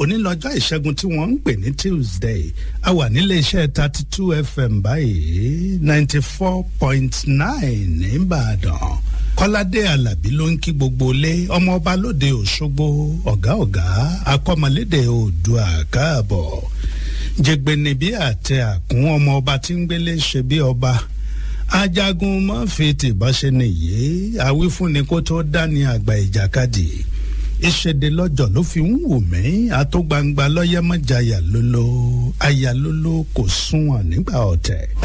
onílọ́jọ́ ìṣẹ́gun tí wọ́n ń pè ní tuesday a wà nílé iṣẹ́ thirty two fm báyìí ninety four point nine nìbàdàn kọ́ládé alábí ló ń kí gbogbo ilé ọmọọba lóde òṣogbo ọ̀gá ọ̀gá akọ́mọlédè oòdùà káàbọ̀ jẹgbẹni bí àtẹ àkún ọmọọba tí ń gbélé ṣe bí ọba ajagun mọ́fì tìbọ́ṣe nìyí àwífúnni kó tó dání àgbà ìjàkadì ìṣèdè lọ́jọ́ ló fi ń wù mí àtó gbangba lọ́yẹ́mọ́jàyà lólo ayà lólo kò sunwọ̀n nígbà ọ̀tẹ̀.